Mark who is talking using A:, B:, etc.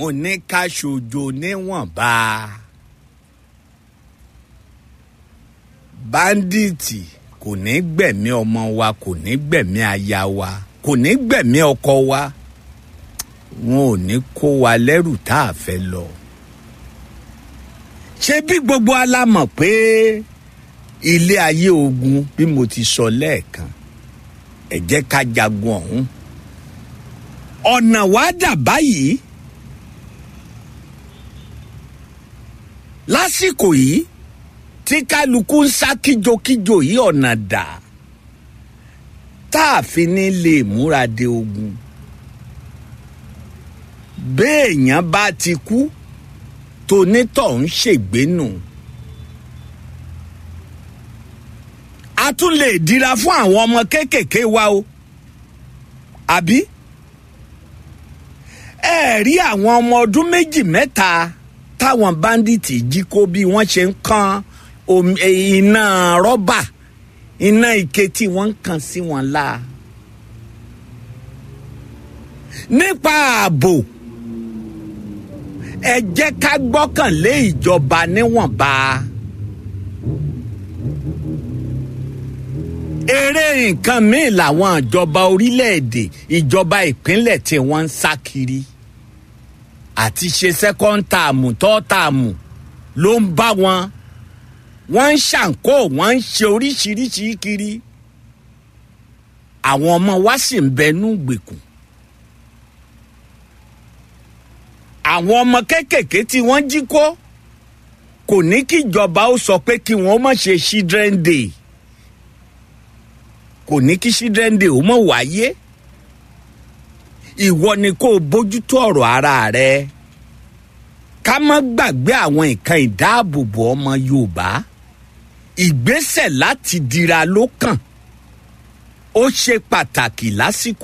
A: mo ní ká ṣojo níwọ̀nba báńdíìtì kò ní gbẹ̀mí ọmọ wa kò ní gbẹ̀mí aya wa kò ní gbẹ̀mí ọkọ wa wọn ò ní kó wa lẹ́rù tá a fẹ́ lọ. ṣé bí gbogbo alámọ̀ pé ilé ayé ogun bí mo ti sọ lẹ́ẹ̀kan ẹ jẹ́ ká jagun ọ̀hún. ọ̀nà wa dà báyìí lásìkò yìí tí kálukú ń sá kíjokíjo yìí ọ̀nà dà tá a fi ní lè múra de ogun béèyàn bá ti kú tonítọ̀ ń ṣègbè nù. a tún lè dira fún àwọn ọmọ kéékèèké wa o àbí ẹ rí àwọn ọmọ ọdún méjì mẹ́ta táwọn báńdíìtì jí kó bí wọ́n ṣe ń kan iná rọ́bà iná ike tí wọ́n ń kàn sí wọn la nípa ààbò ẹ jẹ́ ká gbọ́kànlé ìjọba níwọ̀nba. eré nǹkan míì làwọn ìjọba orílẹ̀-èdè ìjọba ìpínlẹ̀ tí wọ́n ń sá kiri àti ṣe second term third term ló ń bá wọn wọ́n ń ṣàǹkó wọ́n ń ṣe oríṣiríṣi kiri àwọn ọmọ wa sì ń bẹnu gbèkùn àwọn ọmọ kéékèèké tí wọ́n jí kó kò ní kí ìjọba ó sọ pé kí wọ́n má ṣe children day kò ní kí children day ó mọ̀ wáyé ìwọ ni kó o bójútó ọ̀rọ̀ ara rẹ ká má gbàgbé àwọn nǹkan ìdáàbòbò ọmọ Yorùbá ìgbésẹ̀ láti dira ló kàn ó ṣe pàtàkì lásìkò.